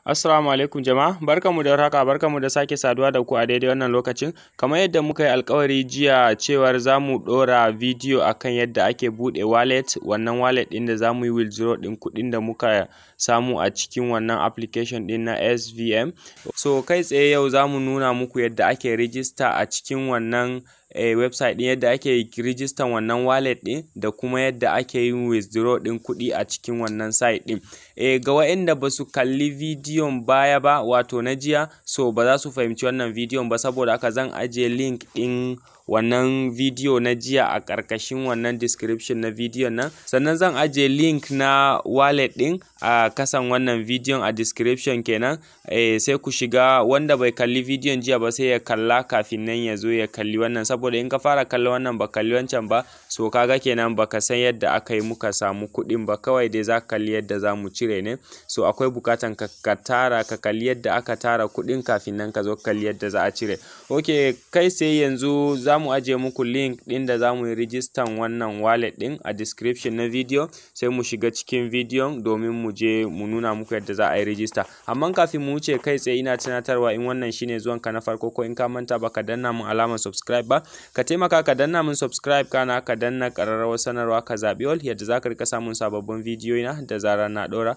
Assalamu alaikum jama'a barkanmu da warhaka barkanmu da sake saduwa da ku a daidai wannan lokacin kamar yadda muka yi alkawari jiya cewar za mu ɗora bidiyo akan yadda ake buɗe wallet wannan wallet ɗin da za mu yi withdraw ɗin kuɗin da muka samu a cikin wannan application ɗin na SVM so kai tsaye yau za mu nuna muku yadda ake register a cikin wannan eh, website ɗin yadda ake register wannan wallet ɗin da kuma yadda ake yin withdraw ɗin kuɗi a cikin wannan site ɗin eh, ga waɗanda ba su kalli bidiyon baya ba wato na jiya so ba za su fahimci wannan bidiyon ba saboda haka zan ajiye link ɗin wannan bidiyo na jiya a ƙarƙashin wannan description na bidiyon nan sannan zan ajiye link na wallet ɗin a kasan wannan bidiyon a description kenan eh, sai ku shiga wanda bai kalli bidiyon jiya ba sai ya kalla kafin nan ya zo ya kalli wannan saboda in ka fara kallon wannan ba kalli wancan ba so kaga kenan baka san yadda aka yi muka samu kuɗin ba kawai dai za ka kalli yadda za mu cire ne so akwai bukatan ka, ka tara ka kalli yadda aka tara kuɗin kafin nan ka zo kalli yadda za a cire ok kai sai yanzu za mu ajiye muku link ɗin da za mu yi rijistan wannan wallet ɗin a description na video sai mu shiga cikin bidiyon domin mu je mu nuna muku yadda za a yi rijista amma kafin mu wuce kai tsaye ina tunatarwa in wannan shine zuwanka na farko ko in ka manta ba ka danna mun alamar subscribe ba ka taimaka ka danna mun subscribe kana ka danna ƙararrawar sanarwa ka zaɓi all yadda za ka rika samun sababbin bidiyo na da zarar na ɗora.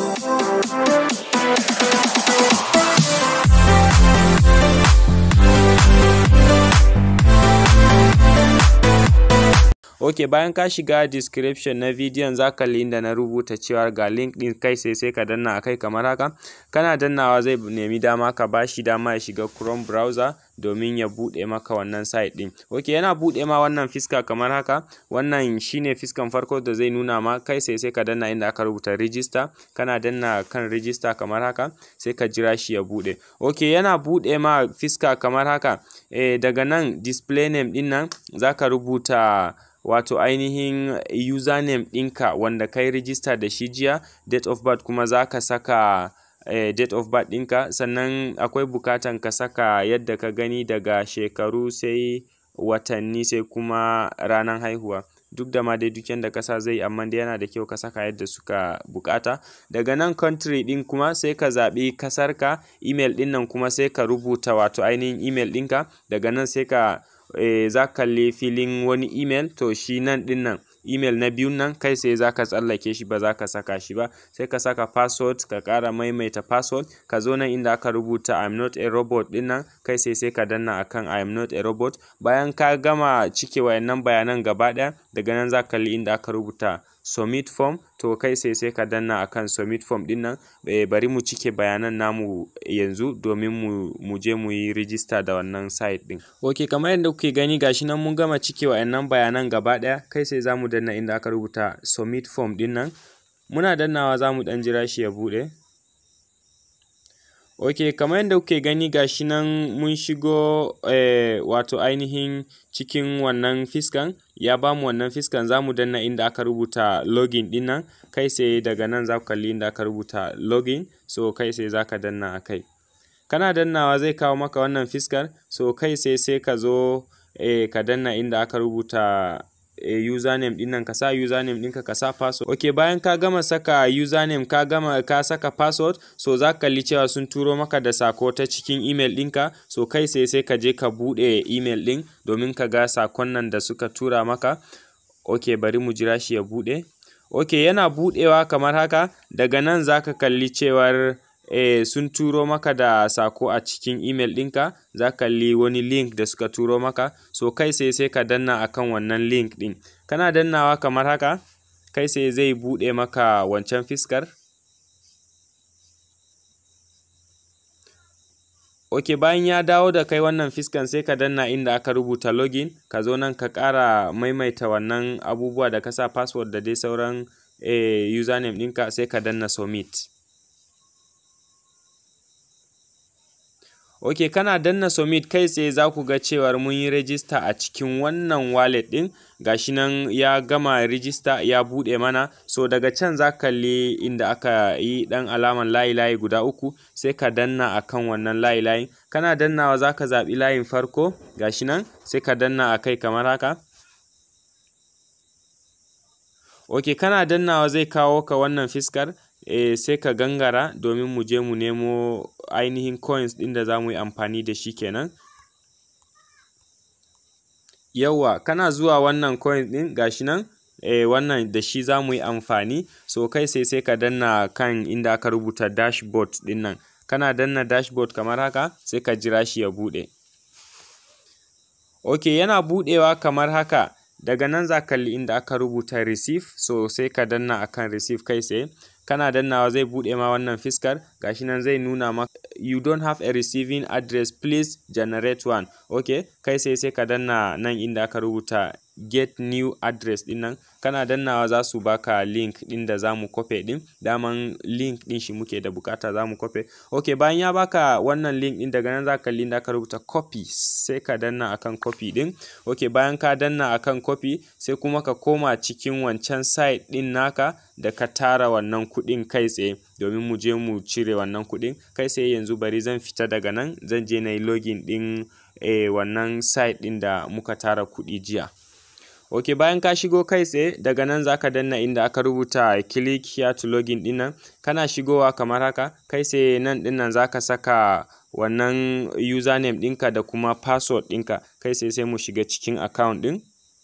ok bayan ka shiga description na bidiyon za ka inda na rubuta cewa ga link din kai sai sai ka danna akai kamar haka kana dannawa zai nemi dama ka bashi dama ya shiga chrome browser domin ya buɗe maka wannan site ɗin ok yana buɗe ma wannan fiska kamar haka wannan shine fiskan farko da zai nuna ma kai sai sai ka danna inda aka rubuta register kana danna kan register kamar haka sai ka jira shi ya buɗe ok yana buɗe ma fiska kamar haka eh, daga nan display name ɗin nan za ka rubuta wato ainihin username ɗinka wanda kai rijista da shi jiya date of birth kuma za ka saka eh, date of birth ɗinka sannan akwai bukatan ka saka yadda ka gani daga shekaru sai watanni sai kuma ranar haihuwa duk da ma dai duk yanda kasa zai amma dai yana da kyau ka saka yadda suka bukata daga nan country ɗin kuma sai ka zaɓi kasarka email ɗin nan kuma sai ka rubuta wato ainihin email ɗinka daga nan sai ka eh, za ka kalli filin wani email to shi nan ɗin nan email na biyun nan kai sai za ka tsallake shi ba za ka saka shi ba sai ka saka password ka ƙara maimaita password ka zo nan inda aka rubuta I'm not a robot ɗin nan kai sai sai ka danna akan I'm not a robot bayan ka gama cike wayannan bayanan gaba ɗaya daga nan za ka kalli inda aka rubuta submit form to kai sai sai ka danna akan submit form din nan e, bari mu cike bayanan namu yanzu domin mu, mu je mu yi rijista da wannan site din ok kamar yadda kuke gani gashi nan mun gama cike wayannan bayanan gaba daya kai sai zamu danna inda aka rubuta submit form din nan muna dannawa zamu dan jira shi ya bude ok kamar yadda kuke gani gashi nan mun shigo eh, wato ainihin cikin wannan fiskan ya bamu wannan fiskan za mu danna inda aka rubuta login din nan kai sai daga nan za ku kalli inda aka rubuta login so kai sai za ka danna a kai kana dannawa zai kawo maka wannan fiskar so kai sai sai ka zo eh, ka danna inda aka rubuta e, username din nan ka sa username ɗinka ka sa password ok bayan ka gama saka username ka gama ka saka password so za ka kalli cewa sun turo maka da sako ta cikin email ɗinka so kai sai sai ka je ka buɗe email ɗin domin ka ga sakon nan da suka tura maka ok bari mu jira shi ya buɗe ok yana buɗewa kamar haka daga nan za ka kalli cewar eh, sun turo maka da sako a cikin email ɗinka za ka kalli wani link da suka turo maka so kai sai sai ka danna akan wannan link ɗin kana dannawa kamar haka kai sai zai buɗe maka wancan fiskar ok bayan ya dawo da kai wannan fiskan sai ka danna inda aka rubuta login ka zo nan ka ƙara maimaita wannan abubuwa da ka sa password da dai sauran eh, username ɗinka sai ka danna submit ok kana danna submit kai tsaye za ku ga cewar mun yi rajista a cikin wannan wallet ɗin gashi nan ya gama rijista ya buɗe mana so daga can za kalli inda aka yi ɗan alaman layi layi guda uku sai ka danna akan wannan layi layin kana dannawa za ka zaɓi layin farko gashi nan sai ka danna a kai kamar haka ok kana dannawa zai kawo ka wannan fiskar eh, sai ka gangara domin mu je mu nemo ainihin coins ɗin da za mu yi amfani da shi kenan. Yawwa kana zuwa wannan coin ɗin ga shi nan eh, wannan da shi za mu yi amfani so kai sai sai ka danna kan inda aka rubuta dashboard ɗin nan kana danna dashboard kamar haka sai ka jira shi ya buɗe. Ok yana buɗewa kamar haka daga nan za ka kalli inda aka rubuta receive so sai ka danna akan receive kai tsaye kana dannawa zai buɗe ma wannan fiskar gashi nan zai nuna maka you don't have a receiving address please generate one ok kai sai sai ka danna nan inda aka rubuta get new address ɗin nan kana dannawa za su baka link ɗin da za mu kofe ɗin daman link ɗin shi muke da bukata za mu kofe ok bayan ya baka wannan link ɗin daga nan za ka kalli inda aka rubuta copy sai ka danna akan copy ɗin ok bayan ka danna akan copy sai kuma ka koma cikin wancan site ɗin naka da ka tara wannan kuɗin kai tsaye domin mu je mu cire wannan kuɗin kai tsaye yanzu bari zan fita daga nan zan je na yi login ɗin eh, wannan site ɗin da muka tara kuɗi jiya ok bayan ka shigo kai tsaye daga nan za ka danna inda aka rubuta click here to login ɗin nan kana shigowa kamar haka kai tsaye nan ɗin nan za ka saka wannan username ɗinka da kuma password ɗinka kai tsaye sai mu shiga cikin account ɗin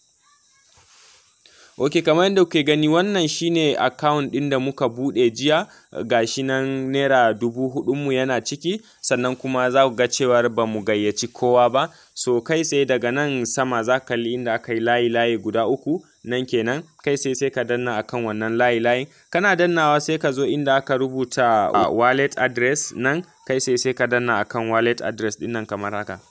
ok kamar yadda kuke gani wannan shine account ɗin da muka buɗe jiya gashi nan naira dubu huɗunmu yana ciki sannan kuma za ku ga cewar ba mu gayyaci kowa ba so kai tsaye daga nan sama za ka kalli inda aka yi layi layi guda uku nan kenan kai sai sai ka danna akan wannan layi layin kana dannawa sai ka zo inda aka rubuta uh, wallet address nan kai sai sai ka danna akan wallet address ɗin nan kamar haka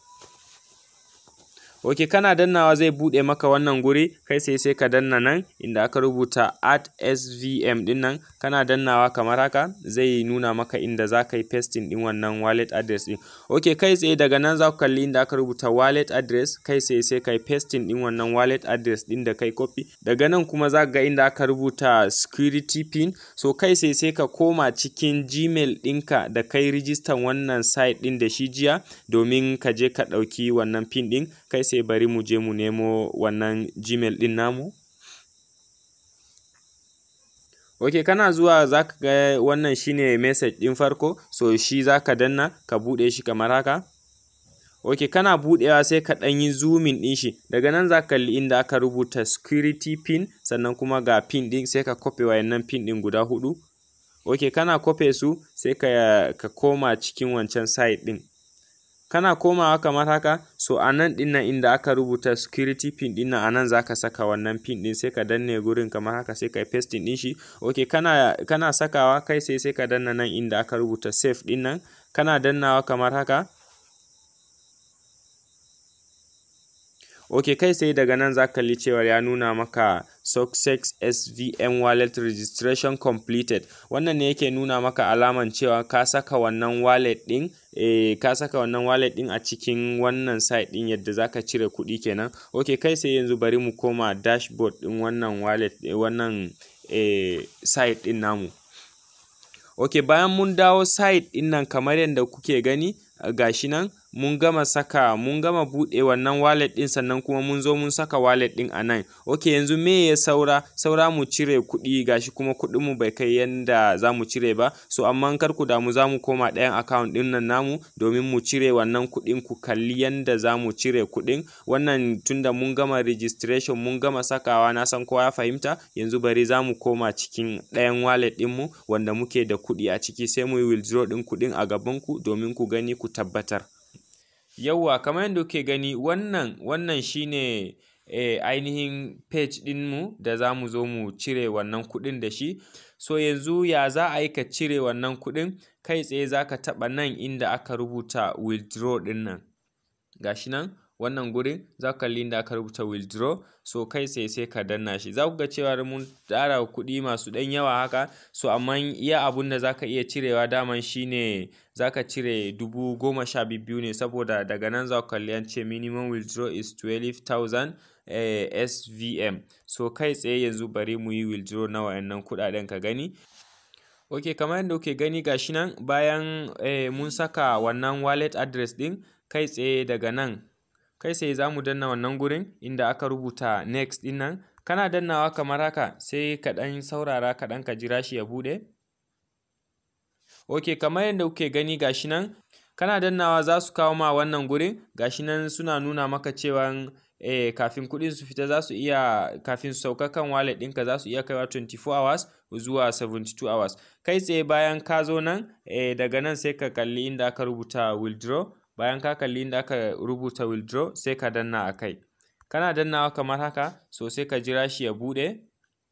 ok kana dannawa zai buɗe maka wannan guri kai sai sai ka danna nan inda aka rubuta at svm ɗin nan kana dannawa kamar haka zai nuna maka inda za ka yi pasting ɗin wannan wallet address ɗin ok kai tsaye daga nan za ku kalli inda aka rubuta wallet address kai sai sai ka yi pasting ɗin wannan wallet address ɗin da kai copy daga nan kuma za ga inda aka rubuta security pin so kai sai sai ka koma cikin gmail ɗinka da kai rijistan wannan site ɗin da shi jiya domin ka je ka ɗauki wannan pin ɗin kai sai bari mu je mu nemo wannan gmail ɗin namu ok kana zuwa za ka ga wannan shine message ɗin farko so shi za ka danna ka buɗe shi kamar haka ok kana buɗewa sai ka ɗan yi zoomin ɗin shi daga nan za ka kalli inda aka rubuta security pin sannan kuma ga pin ɗin sai ka kofe wayannan pin ɗin guda huɗu ok kana kofe su sai ka, ka koma cikin wancan site ɗin kana komawa kamar haka so a nan ɗin nan inda aka rubuta security pin ɗin nan a nan za ka saka wannan pin ɗin sai ka danne gurin kamar haka sai ka yi pasting ɗin shi ok kana, kana sakawa kai sai sai ka danna nan inda aka rubuta save ɗin nan kana dannawa kamar haka ok kai sai daga nan za ka kalli cewar ya nuna maka success svm wallet registration completed wannan ne yake nuna maka alaman cewa ka saka wannan wallet ɗin eh, ka saka wannan wallet ɗin a cikin wannan site ɗin yadda za ka cire kuɗi kenan ok kai sai yanzu bari mu koma dashboard ɗin wannan wallet wannan eh, site ɗin namu ok bayan mun dawo site ɗin nan kamar yadda kuke gani gashi nan mun gama saka mun gama buɗe wannan wallet ɗin sannan kuma mun zo mun saka wallet ɗin a nan ok yanzu me ya saura saura mu cire kuɗi gashi kuma kuɗin mu bai kai yanda za mu cire ba so amma kar ku damu za mu koma ɗayan account ɗin nan namu domin mu cire wannan kuɗin ku kalli yanda za mu cire kuɗin wannan tunda mun gama registration mun gama sakawa na san kowa ya fahimta yanzu bari za mu koma cikin ɗayan wallet ɗin mu wanda muke da kuɗi a ciki sai mu yi withdraw ɗin kuɗin a gaban ku domin ku gani ku tabbatar yauwa kamar yadda kuke gani wannan wannan shine eh, ainihin page ɗinmu da za mu zo mu cire wannan kuɗin da shi so yanzu ya za a yi ka cire wannan kuɗin kai tsaye za ka taɓa nan inda aka rubuta withdraw ɗin nan gashi nan wannan gurin za ku kalli inda aka rubuta withdraw so kai sai sai ka danna shi za ku ga cewa mun tara kuɗi masu ɗan yawa haka so amma iya abun da za ka iya cirewa daman shine za ka cire dubu goma sha biyu ne saboda daga nan za ku kalli an ce minimum withdraw is 12,000 eh, svm so kai tsaye yanzu bari mu yi withdraw na wayannan kuɗaɗen ka gani ok kamar yadda kuke gani gashi nan bayan eh, mun saka wannan wallet address ɗin kai tsaye daga nan kai sai za mu danna wannan gurin inda aka rubuta next ɗin nan kana dannawa kamar haka sai ka ɗan saurara kaɗan ka jira shi ya buɗe ok kamar yadda kuke gani gashi nan kana dannawa za su kawo ma wannan gurin gashi nan suna nuna maka cewa eh, kafin kuɗin su fita za su iya kafin su sauka kan wallet ɗinka za su iya kaiwa 24 hours zuwa 72 hours kai tsaye bayan ka zo nan eh, daga nan sai ka kalli inda aka rubuta withdraw bayan ka kalli inda aka rubuta withdraw sai ka danna a kai kana dannawa kamar haka so sai ka jira shi ya buɗe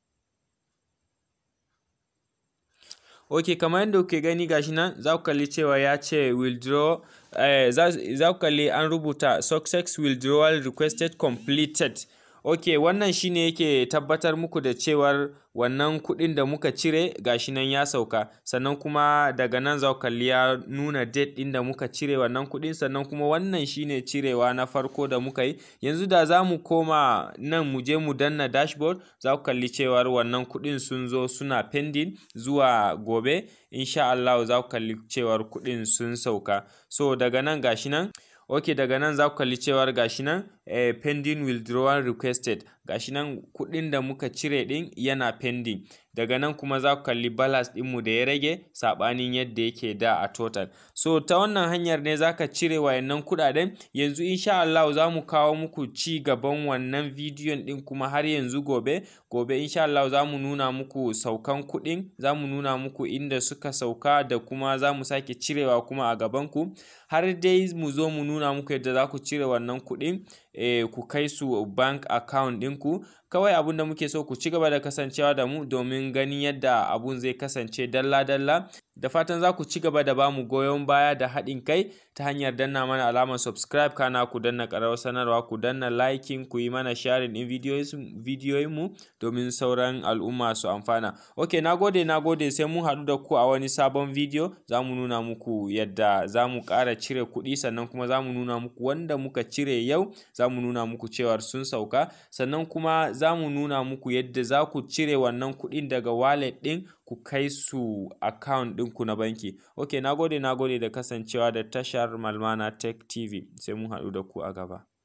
ok kamar yadda kuke gani gashi nan za ku kalli cewa ya ce withdraw eh, za ku kalli an rubuta success withdrawal requested completed ok wannan shine yake tabbatar muku da cewar wannan kuɗin da muka cire gashi nan ya sauka sannan kuma daga nan za ku kalli ya nuna date ɗin da muka cire wannan kuɗin sannan kuma wannan shine cirewa na farko da muka yi yanzu da za mu koma nan mu je mu danna dashboard za ku kalli cewar wannan kuɗin sun zo suna pending zuwa gobe insha Allah za ku kalli cewar kuɗin sun sauka so daga nan gashi nan ok daga nan za ku kalli cewar gashi nan eh, pending withdrawal requested gashi nan kuɗin da muka cire ɗin yana pending daga nan kuma za ku kalli balance ɗinmu da ya rage saɓanin yadda yake da a total so ta wannan hanyar ne za ka cire wayannan kuɗaɗen yanzu insha Allah za mu kawo muku ci gaban wannan bidiyon ɗin kuma har yanzu gobe gobe insha Allah za mu nuna muku saukan kuɗin za mu nuna muku inda suka sauka da kuma za mu sake cirewa kuma a gabanku har dai mu zo mu nuna muku yadda za ku cire wannan kuɗin eh, ku kai su bank account ɗinku kawai abun da muke so ku ci gaba da kasancewa da mu domin ganin yadda abun zai kasance dalla-dalla da fatan za ku ci gaba da bamu goyon baya da haɗin kai ta hanyar danna mana alamar subscribe kana ku danna ƙararrawar sanarwa ku danna liking ku yi mana sharing ɗin bidiyoyin mu domin sauran al'umma su amfana ok na gode na gode sai mun haɗu da ku a wani sabon bidiyo za mu nuna muku yadda za mu ƙara cire kuɗi sannan kuma za mu nuna muku wanda muka cire yau za mu nuna muku cewar sun sauka sannan kuma za mu nuna muku yadda za ku cire wannan kuɗin daga wallet ɗin ku kai su account ɗinku na banki ok na gode na gode da kasancewa da tashar malmana tech tv sai mun haɗu da ku a gaba